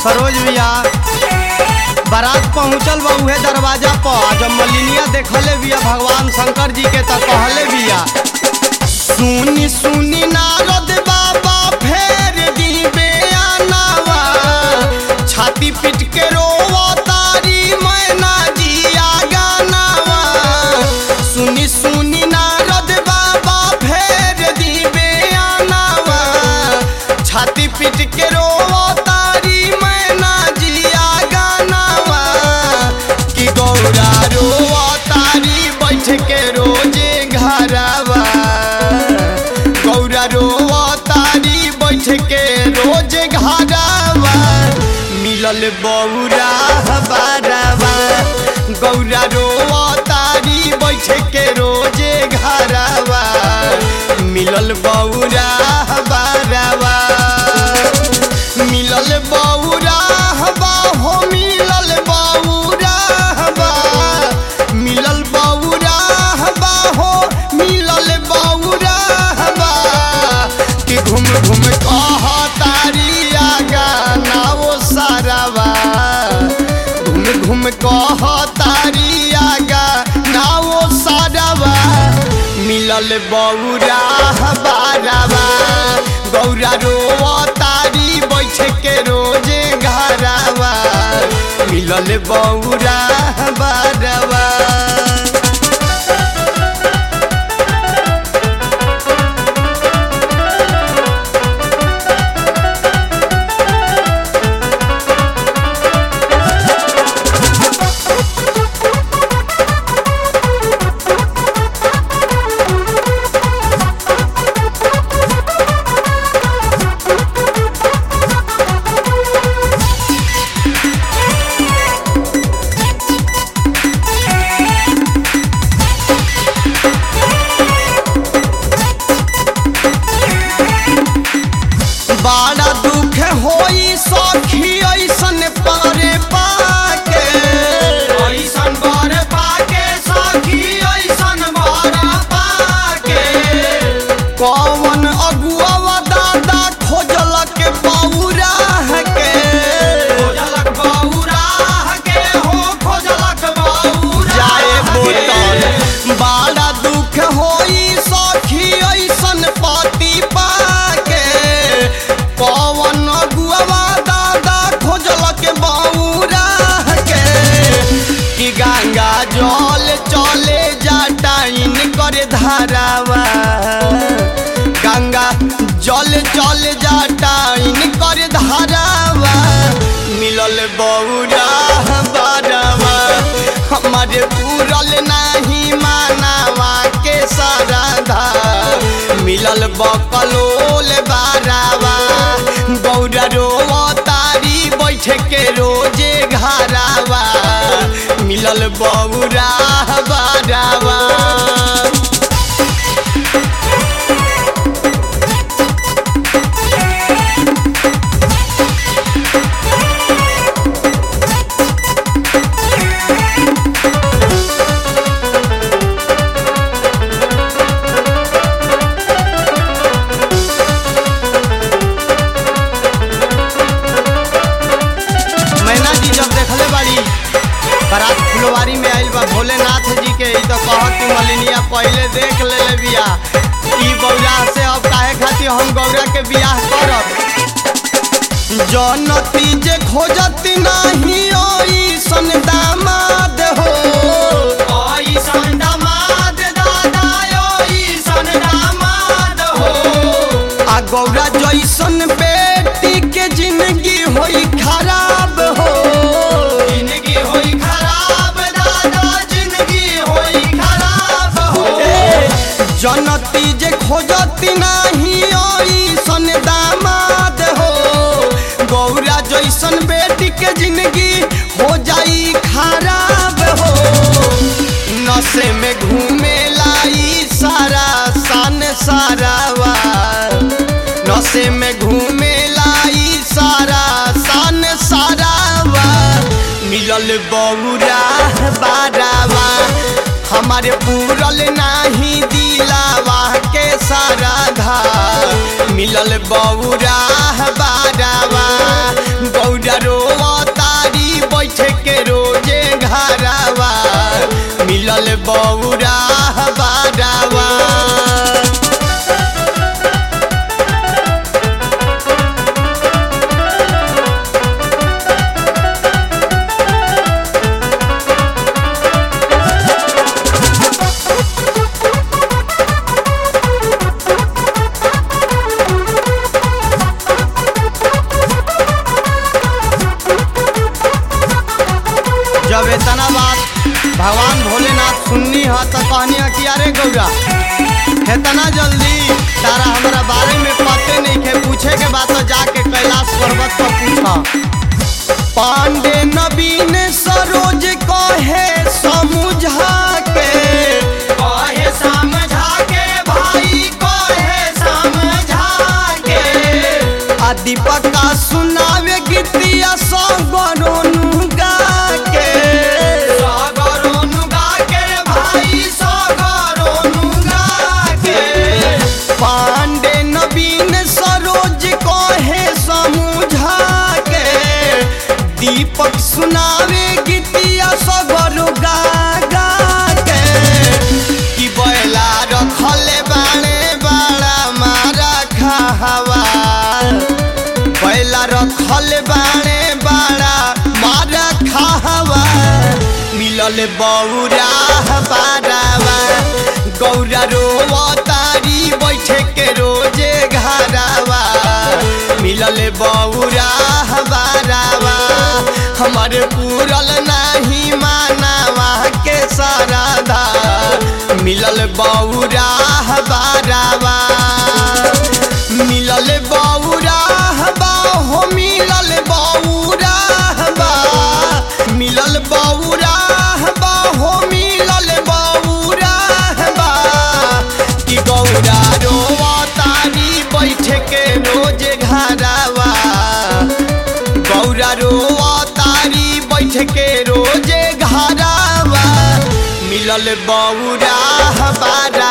सरोज भैया बारात पहुंचल बा उहे दरवाजा पर आ जब मलिनिया देखले बिया भगवान शंकर जी के त कहले बिया सुनी सुनी नारद बाबा फेर दीबे आनावा छाती पीट के रोवा तारी मैना जिया गानावा सुनी सुनी नारद बाबा फेर दीबे आनावा छाती पीट के रोवा तारी मैना जिया गानावा कि गौरा रोवा तारी बैठ के रोजे घरवा गौरा रोवा तारी बैठ के रोज घरवा मिलल बौरा बारवा गौरा रोवा तारी बैठ के रोजे घरवा मिलल बौरा बारवा मिलल बौरा बा हो मिलल बौरा बा मिलल बौरा बा हो मिलल बौरा बा कि घूम घूम कह तारी आगा नाओ सारावा घूम घूम कह तारी आगा नाओ सारावा मिलल बौरा बारावा गौरा रोवा तारी बैठ के रोजे घरावा मिलल बौरा बारावा बड़ा दुख होई सखी ऐसन पारे पाके ऐसन बर पाके सखी ऐसन बर पाके कौन अगुआ दादा खोजलक बौरा के खोजलक बौरा के हो खोजलक बौरा जाए बोतल बड़ा दुख होई सखी ऐसन पति पाके कौन अगुआ दादा खोजलक बौरा के कि गंगा जल चले जाटाइन करे धारावा गंगा जल चल जाटाइन करे धारावा मिलल बौरा बारावा हमारे पूरल नहीं मानावा के साराधा मिलल बकलोल बारावा गौरा रोवा तारी बैठ के रोजे घरावा मिलल बौरा बारावा मैना जी जब देखले बाड़ी बारात फुलवारी में आइल बा भोलेनाथ जी के ई तो कहत मलिनिया पहले देख ले ले बिया ई बौरा से अब काहे खातिर हम गौरा के बियाह करब जनती जे खोजती नाही ओई सन दामाद हो ओई सन दामाद दादा ओई सन दामाद हो आ गौरा जैसन बेटी के जिंदगी होई खराब हो जिंदगी होई खराब दादा जिंदगी होई खराब हो जनती जे खोजती नाही ओई सन दामाद हो गौरा जैसन बेटी के जिंदगी हो जाई खराब हो नशे में घूमे लाई सारा सन सारावा नशे में घूमे लाई सारा सन सारावा मिलल बौरा बारावा हमारे पूरल नाही दिलावा के सारा धा मिलल बौरा बारावा गौरा रोवा तारी बैठे के रोजे घरावा मिलल बौरा बारावा जब इतना बात भगवान भोलेनाथ सुननी है तो कहनी है कि अरे गौरा इतना जल्दी तारा हमारा बारे में पते नहीं के पूछे के बाद तो जाके कैलाश पर्वत पर पूछा पांडे नवीन सरोज कहे समझा के कहे समझा के भाई कहे समझा के आ दीपक का सुनावे गीतिया सगरोनु गा के सगरोनु गा के रे भाई सगरोनु गा के पांडे नवीन सरोज कहे समझा के दीपक सुनावे गीतिया सगरो गा गा के कि बैला रखले बाणे बाड़ा मारा खावा बैला रखल बाणे बाड़ा मारा खावा मिलल बौरा बारावा गौरा रोवा तारी बैठे के रोजे घरावा मिलल बौरा बारावा हमारे पूरल नहीं मानावा के साराधा मिलल बौरा बारावा मिलल बौरा बा हो मिलल बौरा बा मिलल बौरा बा हो मिलल बौरा बा कि गौरा रोवा तारी बैठे के रोज घरावा गौरा रोवा तारी बैठ के रोजे घरावा मिलल बौरा बारा